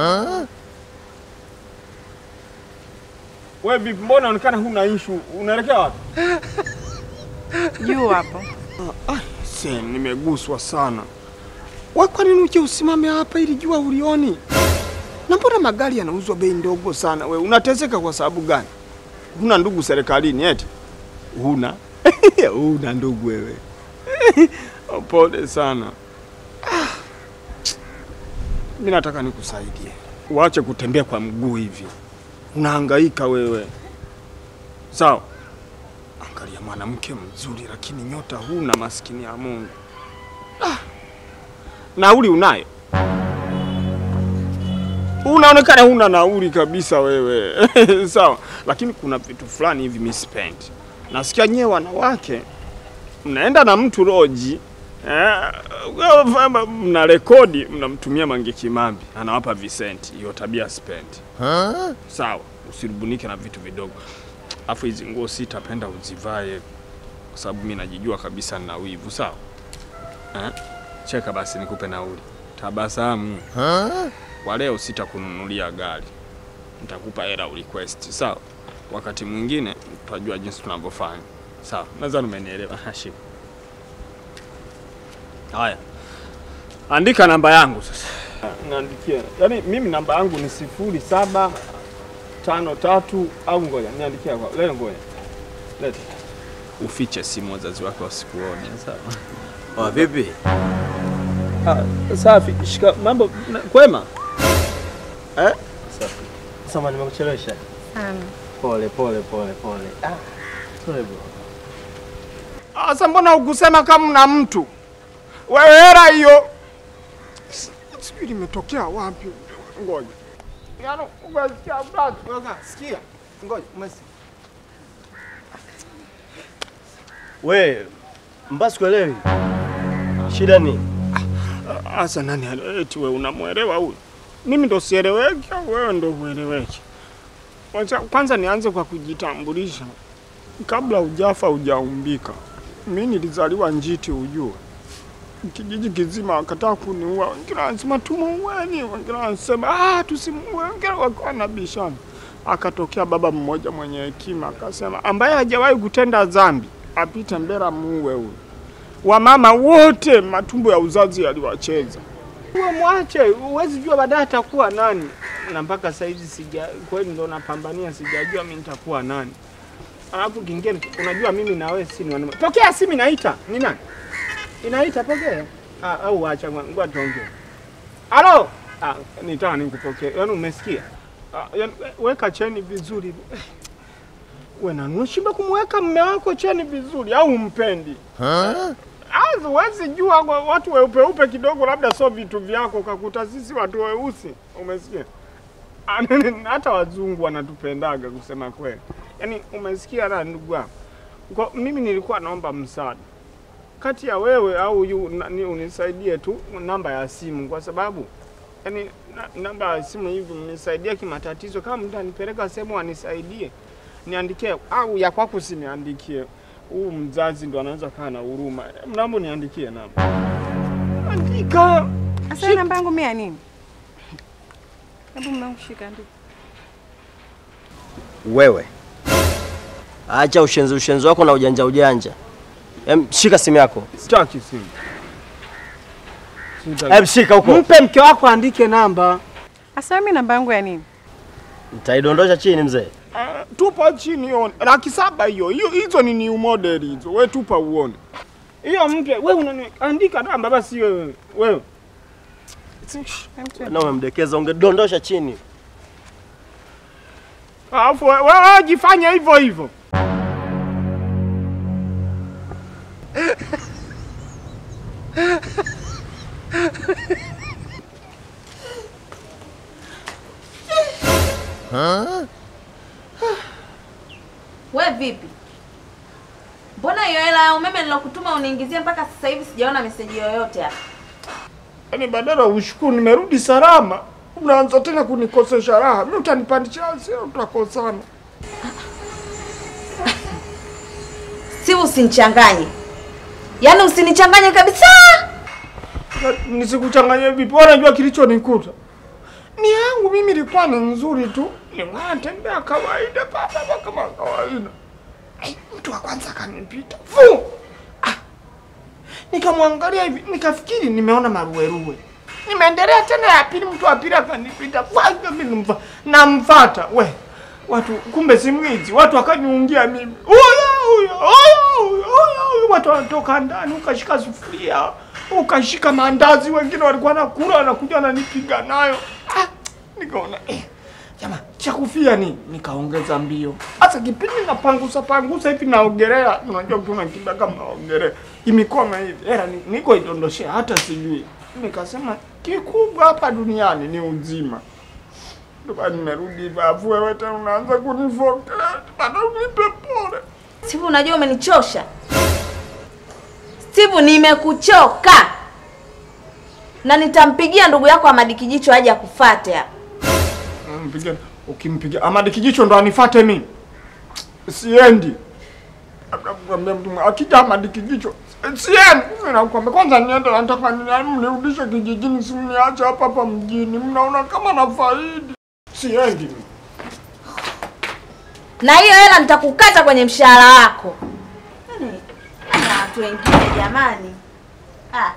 Wewe vipi, mbona unaonekana huna issue? Unaelekea wapi? Juu hapo. Se, nimeguswa sana. Wewe kwa nini uje usimame hapa ili jua ulioni? Na mbona magari yanauzwa bei ndogo sana? We unateseka kwa sababu gani? Huna ndugu serikalini eti? Huna? Huna ndugu wewe. Pole sana. Ah. Mimi nataka nikusaidie. Uache kutembea kwa mguu hivi. Unahangaika wewe. Sawa? Angalia mwanamke mzuri lakini nyota huna, maskini ya Mungu. Ah. Nauli unayo? Unaonekana huna nauli kabisa wewe. Sawa, lakini kuna vitu fulani hivi mimi sipendi. Nasikia nyewe wanawake mnaenda na mtu roji eh, mna rekodi mnamtumia Mange Kimambi anawapa visenti. Hiyo tabia sipendi. Sawa, usirubunike na vitu vidogo. Afu hizi nguo sitapenda uzivae kwa sababu mimi najijua kabisa nina wivu. Sawa eh? Cheka basi nikupe nauli. Tabasamu. Kwa leo sitakununulia gari, nitakupa hela request. Sawa, wakati mwingine tutajua jinsi tunavyofanya. Sawa, nadhani umenielewa. Hashim, haya, andika namba yangu sasa. Niandikie, yaani mimi namba yangu ni sifuri saba tano tatu au ngoja niandikia kwa leo, ngoja leta, ufiche simu wazazi wake wasikuone. Sawa. Oh, vipi? Ah, safi. Shika mambo na- kwema eh? Sasa nimekuchelewesha. Sana. Pole pole pole pole. Ah, pole bro. Sasa mbona ukusema kama na mtu wewe, hela hiyo S- sijui limetokea wapi. Ngoja yaani, umesikia brother? Ngoja, sikia, ngoja, umesikia We, mbasi kuelewi. Shida ni? Asa nani ale- eti wewe unamwelewa huyu? Mimi ndo sieleweki au wewe ndo hueleweki? Kwanza, kwanza nianze kwa kujitambulisha. Kabla hujafa hujaumbika, mimi nilizaliwa Njiti, ujue kijiji kizima wakataa kuniua, wengine wanasema tumuueni, wengine wanasema ah, tusimuue, wengine wakawa wanabishana. Akatokea baba mmoja mwenye hekima akasema, ambaye hajawahi kutenda dhambi apite mbele muue huyu wamama wote matumbo ya uzazi yaliwacheza. Uwe mwache, huwezi jua baadaye atakuwa nani. Na mpaka sasa hivi sija kweli, ndo napambania, sijajua mimi nitakuwa nani. Alafu kingine, unajua mimi na wewe si ni wanaume. Pokea simu inaita. Ni nani? Inaita, pokea. Ah, au acha ngoja tuongee. Halo? Ah, nitaka nikupokee. Yaani umesikia? Ah, yaani weka cheni vizuri. Wewe na unashinda kumweka mume wako cheni vizuri au umpendi? Azi huwezi jua kwa watu weupe upe kidogo, labda sio vitu vyako, kakuta sisi watu weusi. Umesikia? Ah, Hata wazungu wanatupendaga kusema kweli. Yaani umesikia na ndugu yangu. Kwa mimi nilikuwa naomba msaada kati ya wewe au yu, na, ni unisaidie tu namba ya simu, kwa sababu yani na, namba ya simu hivi mnisaidia kimatatizo. Kama mtu anipeleka sehemu anisaidie, niandikie au ya kwako usiniandikie. Huu mzazi ndo anaweza kaa na huruma. Mnaomba niandikie namba. Andika. Asa hiyo namba yangu mimi ya nini? Hebu mwanangu shika andika. Wewe. Acha ushenzi ushenzi wako na ujanja ujanja. Em, shika simu yako. Sitaki simu. Em, shika huko. Mpe mke wako andike namba. Asa mimi namba yangu ya nini? Nitaidondosha chini mzee. Uh, tupa chini hiyo laki saba hiyo hiyo, hizo ni new model hizo. We tupa uone hiyo mpya. We unani andika namba basi wewe wewe. Na umemdekeza ungedondosha chini. Alafu we- wewe jifanye hivyo hivyo. We vipi? Mbona hiyo hela ya umeme nilokutuma uniingizie mpaka sasa hivi sijaona meseji yoyote hapa? Yaani badala ushukuru nimerudi salama, unaanza tena kunikosesha raha. Mimi utanipandisha hasira, tutakosana. Si usinichanganye, yaani usinichanganye kabisa. Na- Nisikuchanganye vipi? Wewe unajua kilichonikuta. ni yangu mimi ilikuwa ni nzuri tu, ninatembea kawaida papa kama kawaida. Eh, mtu wa kwanza akanipita fu, ah, nikamwangalia hivi nikafikiri nimeona maruweruwe, nimeendelea tena ya pili, mtu wa pili akanipita fu, ah, mimi nimfa- namfata we watu, kumbe si mwizi, watu wakaniungia mimi, huyo huyo huyo huyo huyo huyo, watu wanatoka ndani, ukashika sufuria ukashika mandazi, wengine walikuwa nakula wanakuja wananipiga nayo. Ah, nikaona eh, jamaa cha kufia ni nikaongeza mbio. Hasa kipindi napangusa pangusa hivi naogelea, unajua mtu unakimbia kama naogelea imikoma hivi, era ni- niko idondoshea hata sijui. Nikasema kikubwa hapa duniani ni uzima. Ndio maana nimerudi hivyo, afu wewe tena unaanza kunifokea, bado unipe pole. Steve, unajua umenichosha. Steve, nimekuchoka. Na nitampigia ndugu yako Amadi Kijicho aje akufate hapa. Mpiga, ukimpiga Amadi Kijicho ndo anifate mimi, siendi. Akamwambia mtu mmoja, akija Amadi Kijicho siendi. Mimi nakwambia kwanza niende, nataka ni- mnirudishe kijijini, si mniache hapa hapa mjini. Mnaona kama na faidi, siendi. mimi. Na hiyo hela nitakukata kwenye mshahara wako. Yaani, na watu wengine jamani. Ah.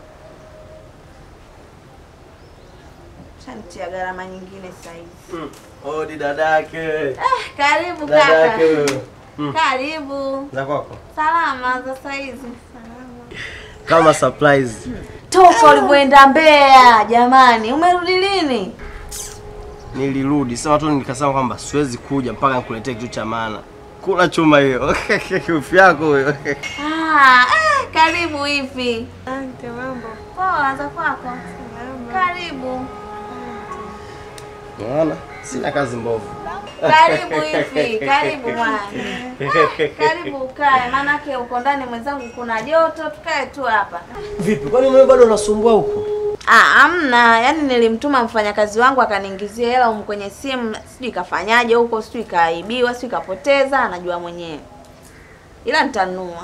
Shanitia gharama nyingine sasa hivi. Odi dadake. Ah, karibu Dadake kaka. wewe. Karibu. Za kwako. Salama za saa hizi. Salama. Kama surprise. Toka ulivyoenda Mbeya jamani, umerudi lini? Nilirudi sema tu nikasema kwamba siwezi kuja mpaka nikuletee kitu cha maana. Kula chuma hiyo. Ufi yako huyo. Ah, eh, karibu hivi. Asante, mambo. Poa za kwako. Salama. Karibu. Unaona? Sina kazi mbovu. Karibu hivi. Karibu mwana. Karibu ukae, maanake uko ndani mwenzangu, kuna joto, tukae tu hapa. Vipi? Kwani wewe bado unasumbua huko? Ah, amna, yaani nilimtuma mfanyakazi wangu akaniingizia hela humu kwenye simu, sijui kafanyaje huko, sijui kaibiwa, sijui kapoteza, anajua mwenyewe. Ila nitanunua.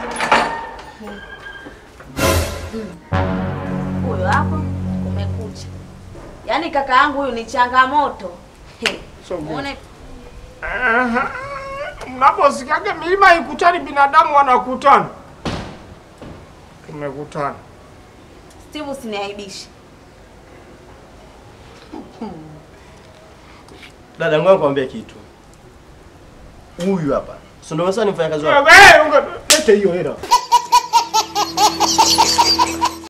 Mm. Huyo hapo kumekucha. Yaani kaka yangu huyu ni changamoto. He. So good. Muone Aha. Mnaposikiaga milima ikutani, binadamu wanakutana. Tumekutana. Steve usiniaibishe. Dada ngoja nikwambie kitu. Huyu hapa. Si ndio umesema ni mfanyakazi wako? Wewe, unga- lete hiyo hela.